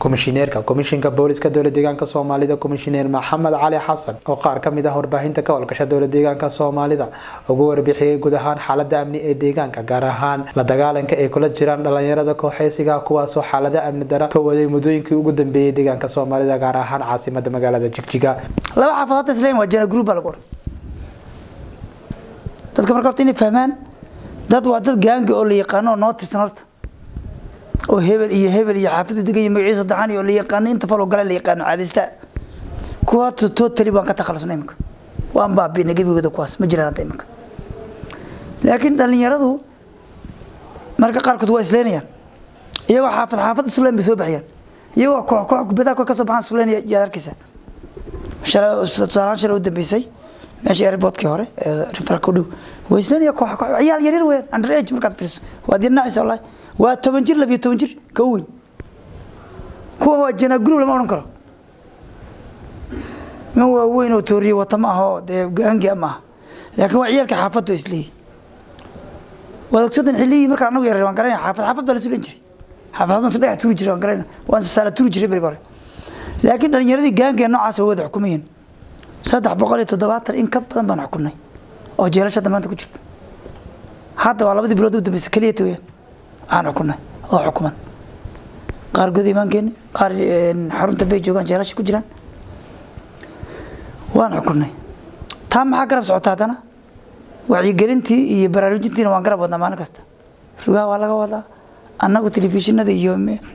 komishineerka komishinka booliska dowla deegaanka soomaalida komishineer maxamed cali xasan oo qaar kamid ah warbaahinta ka howlgasha dowla deegaanka soomaalida ugu warbixiyey guud ahaan xaalada amni ee deegaanka gaar ahaan la dagaalanka ay kula jiraan dhalinyarada kooxeysiga kuwaasoo xaalada amni dara ka waday muddooyinkii ugu dambeeyey deegaanka soomaalida gaar ahaan caasimada magaalada jigjiga laba xaafadood isleeyihin waa jana group baa lagu odhan dadka marka horta inay fahmaan dad waa dad gaangi oo la yaqaano oo noo tirsan horta oo hebel iyo hebel iyo xaafadu degan iyo magaciisa daxan iyo la yaqaano inta faloo gale la yaqaano caadista kuwa horta totally waan ka takhalusnay iminka waan baabiinay gebigooda kuwaas ma jiraan hadda iminka laakiin dhalinyaradu marka qaarkood waa isleynayaan iyagoo xaafad xaafad isleyn bay soo baxayaan iyagoo koox koox kubadaha kor ka soo baxaan isleynaya yaad arkaysa tusaalahaan shalay u dambeysay meeshii airportkii hore referalka u dhow way isleynaya koox koox ciyaal yaryar weeyaan under age markaad fiiriso waad yarnaacaysa wallahi waa toban jir labiyo toban jir ka u weyn kuwa waa janaguru lama odhan karo min waa weyn oo tooriye wata ma aho dee gaangia ma aha laakiin waa ciyaalka xaafadda oo isleeyahy waad ogsadan xilligii markaa anagu yaray waan garanaya xaafad xaafad baa la sulan jiray xaafad baan sadhex tuuri jiray waan garanayna waan sasaala tuuri jiray beriga hore laakiin dhalinyaradii gaangia noocaas way wada xukumayeen saddex boqol iyo toddobaatan in ka badan baan xukunay oo jeelashada maanta ku jirta hadda waa labadii bilood u dambeysay keliyata weyaan aan xukunay oo xukuman qaar guda imaankeeni qaar xarunta bay joogaan jeelasha ku jiraan waan xukunay taa maxaa garab socota haddana wacyigelintii iyo baraarujintiina waan garab wadnaa maalin kasta rugaha waa laga wadaa annagu telefishinada iyo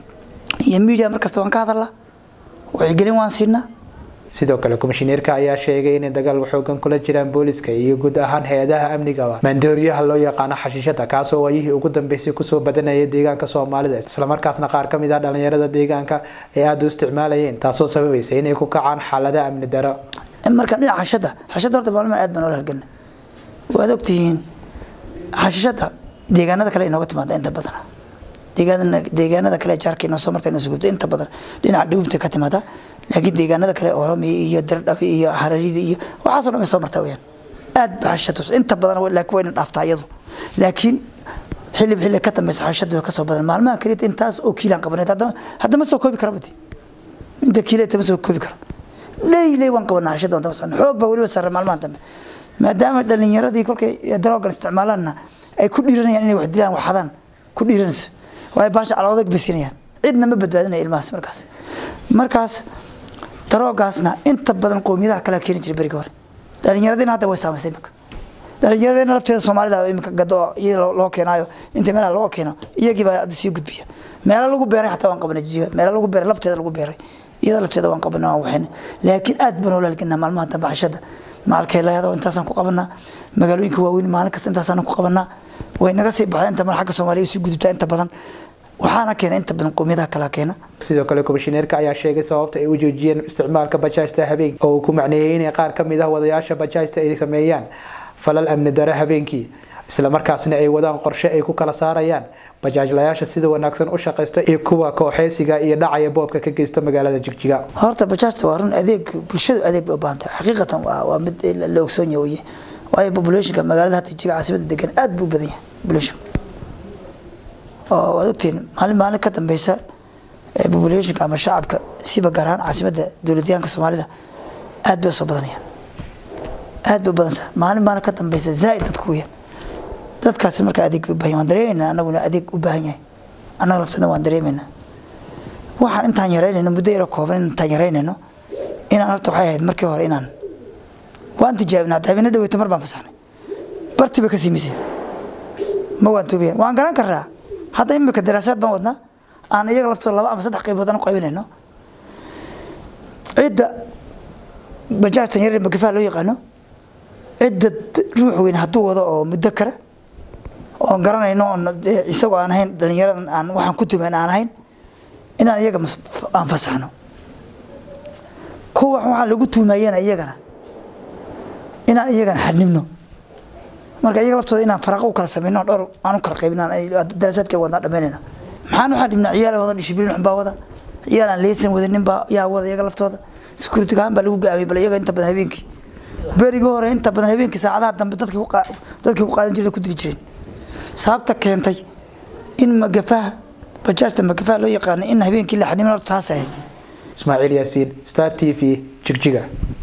iyo media mar kasta waan ka hadalnaa wacyigelin waan siinaa sidoo kale komishineerka ayaa sheegay inay dagaal xoogan kula jiraan booliska iyo guud ahaan hay-adaha amniga maandooriyaha loo yaqaano xashiishada kaasoo waayihii ugu dambeysay kusoo badanaya deegaanka soomaalida islamarkaasna qaar ka mid ah dhalinyarada deegaanka ay aada u isticmaalayeen taasoo sababaysa inay ku kacaan xaalada amni daro marka dhinaca xashada xashada horta maalmaha aad baan oola halgana waad ogtihiin xashishada deegaanada kale inooga timaada inta badan deegaanada deegaanada kale jaarka inoo soo marta inoo sugubta inta badan dhinaca dhawbta ka timaada laakiin deegaanada kale oromiya iyo dardhabi iyo hararida iyo waxaasoo dhan ay soo martaa weyaan aad ba xashatus inta badan laakiin waa ina dhaaftaa iyadu laakiin xilib xilli ka dambeysa xashadu way kasoo badan maalmaha kaliya intaas oo kiilaan qabaneed haddama haddama soo koobi kara badi inta kiileeta ma soo koobi karo leyley waan qabanaa xashada waan dama xoog baa weliba sarre maalmahan dambe maadaama dhalinyaradii kolkay daroogan isticmaalaanna ay ku dhiiranayaan inay wax dilaan wax hadaan ku dhiiranayso waayo baasha caloodag basinayaan cidna ma badbaadinaya ilmahaas markaas markaas daroogaasna inta badan qowmiyadaha kale keeni jiray beriga hore dhalinyaradina hadda way saamaysay imika dhalinyaradina lafteeda soomaalida imika gado iyada loo keenaayo inta meelaha loo keeno iyagii baa hadda sii gudbiya meelo lagu beeray xataa waan qabanay jijiga meelo lagu beeray lafteeda lagu beeray iyada lafteeda waan qabanay waan waxaynay laakiin aad baan oo lalginaa maalmaha dambe xashada maalkay leedo intaasaan ku qabanaa magaalooyinka waaweyn maalin kasta intaasaan ku qabanaa way naga sii baxday inta mar xagga soomaaliya sii gudubtaa inta badan waxaana keena inta badan qowmiyadaha kala keena sidoo kale komishineerka ayaa sheegay sababta ay u joojiyeen isticmaalka bajaajta habeenkii oo uu ku macneeyey inay qaar ka mid ah wadayaasha bajaajta ay sameeyaan falal amni dare habeenkii islamarkaasna ay wadaan qorshe ay ku kala saarayaan bajaajlayaasha sida wanaagsan u shaqaysta iyo kuwa kooxeysiga iyo dhacaya boobka ka geysta magaalada jigjiga horta bajaajta waa run adeeg bulshadu adeeg bay u baahan tahay xaqiiqatan waa mid la ogsoon yahay weye waayo populationka magaalada hadda jigjiga caasimada degan aad buu u badan yahay population oo waad ogtiin maalin maalin ka dambeysa populationka ama shacabka siba gaar ahaan caasimada dowladyahanka soomaalida aad bay usoo badanayaan aad bay u badantaa maalin maalin ka dambeysa zaaid dadku weyaan dadkaasi marka adeeg bay ubahan waan dareemeynaa anaguna adeeg u baahan yahay annaga laftana waan dareemeynaa waxaan intaan yaraynayno muddo yaro kooban intaan yaraynayno inaan horta waxay ahayd markii hore inaan waan tijaabinaa hadda habeenna dhaweyta mar baan fasaxnay barti bay ka siimisay ma waan toobiyan waan garan karaa hadda imika daraasaad baan wadnaa aan iyaga laftooda laba ama saddex qaybood aan u qaybinayno cidda bajaajtan yaryar magafaha loo yaqaano cidda ruux weyn hadduu wado oo muddo kale oon garanayno oon isagoo aan ahayn dhalinyaradan aan waxaan ku tumayn aan ahayn inaan iyaga aan fasaxno kuwa waxaa lagu tuumayana iyagana inaan iyagana xanibno marka iyaga laftooda inaan faraqo u kala samayno dhowr aan u kala qaybin daraasaadka wadnaa dhamaynayna maxaan waxaa dhibnaa ciyaal wada dishibilin xun baa wada ciyaal aan leysan wadanin baa yaa wada iyaga laftooda security ahaan baa lagu gaamiyay bal iyaga inta badan habeenkii berigii hore inta badan habeenkii saacadaha dambe dadkii dadkii ku qaadan jireen ku dili jireen sababta keentay in magafaha bajaajta makafaa loo yaqaana in habeenkii la xaniman horta taas ahayd ismaaciil yaasiin star t v jigjiga